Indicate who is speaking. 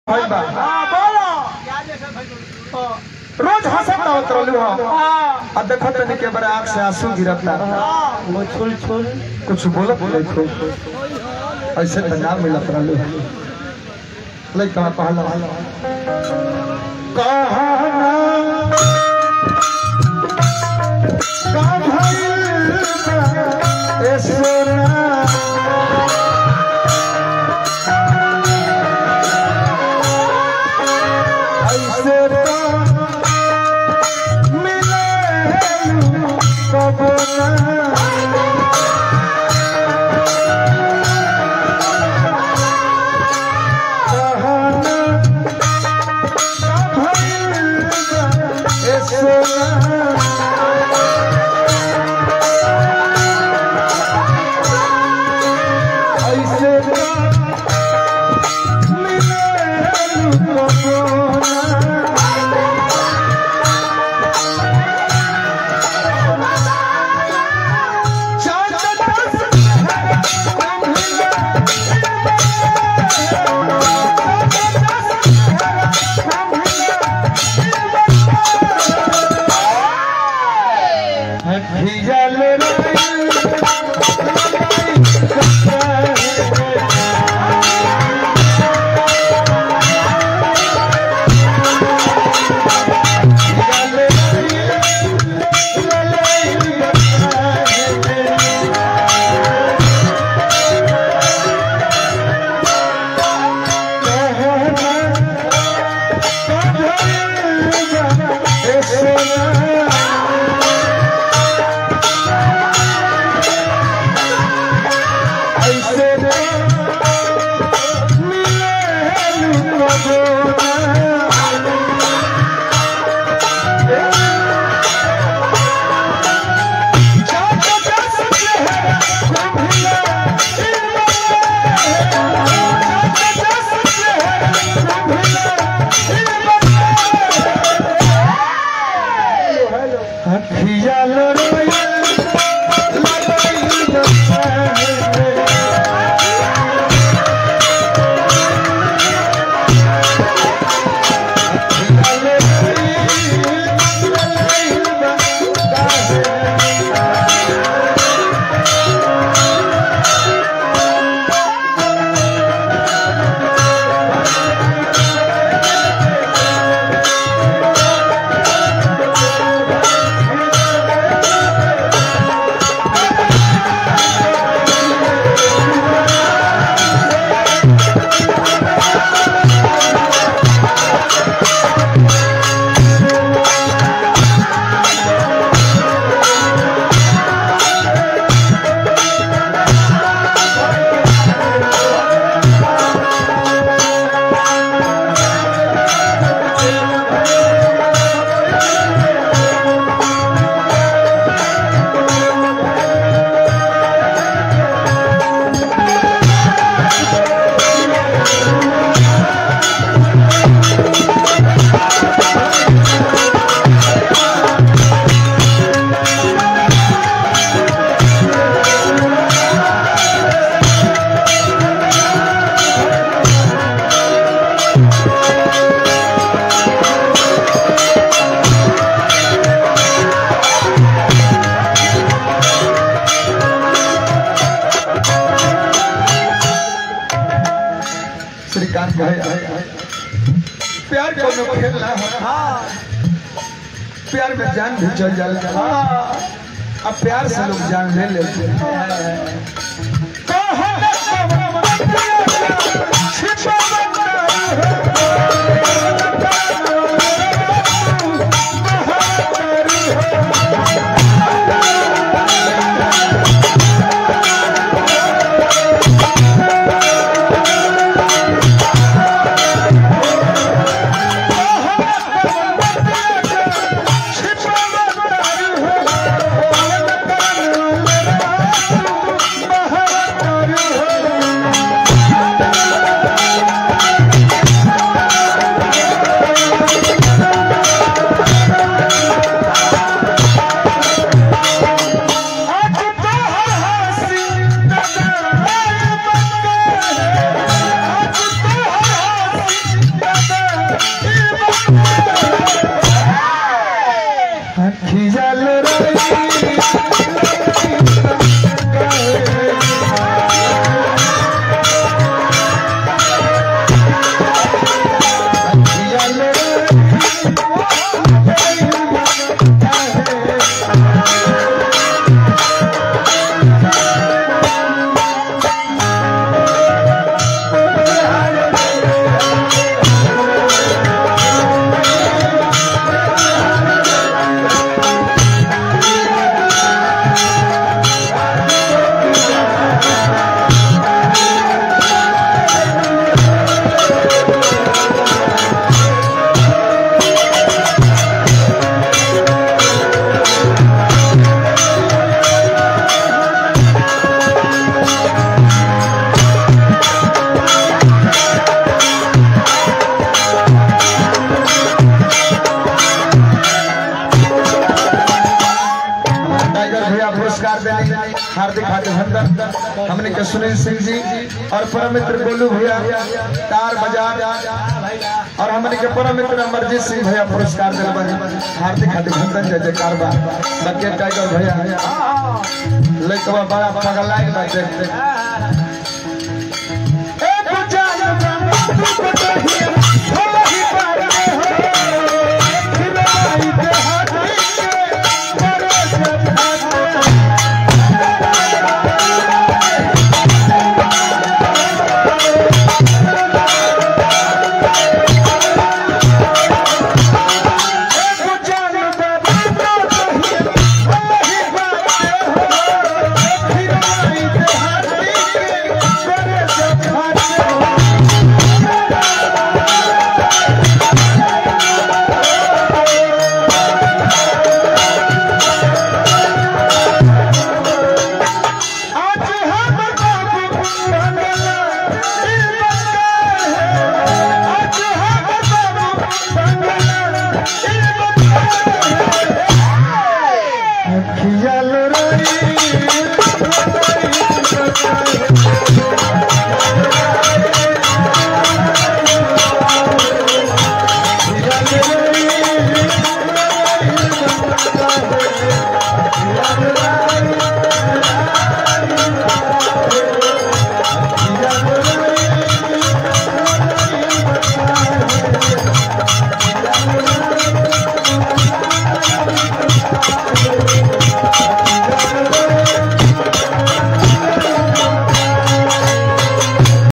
Speaker 1: भाई बा
Speaker 2: हाँ बोलो
Speaker 1: रोज हंसत आवत रहलू हम
Speaker 2: हाँ
Speaker 1: आ देखत तनी के बड़े आंख से आंसू गिरता
Speaker 2: वो छुल छुल
Speaker 1: कुछ बोलत नहीं थे ऐसे तो ना मिलत रहलू लइका कहला कहना का भइल बा ए सोना ऐसे तो मिले कबो ना कहना का भइल बा ए सोना ऐसे तो मिले कबो ना श्रीकांत भाई प्यार कोनो खेल ना हो
Speaker 2: हाँ
Speaker 1: प्यार में जान भी चल जाला
Speaker 2: हाँ
Speaker 1: अब प्यार से लोग जान ले लेते हैं
Speaker 2: हाँ
Speaker 1: हमने के सुनील सिंह जी और परम मित्र गोलू भैया तार बाजार और हमने के परम मित्र अमरजीत सिंह भैया पुरस्कार दिल बने हार्दिक हार्दिक अभिनंदन जय जयकार बा बके टाइगर भैया लइकवा बड़ा पगलाइन बा देखते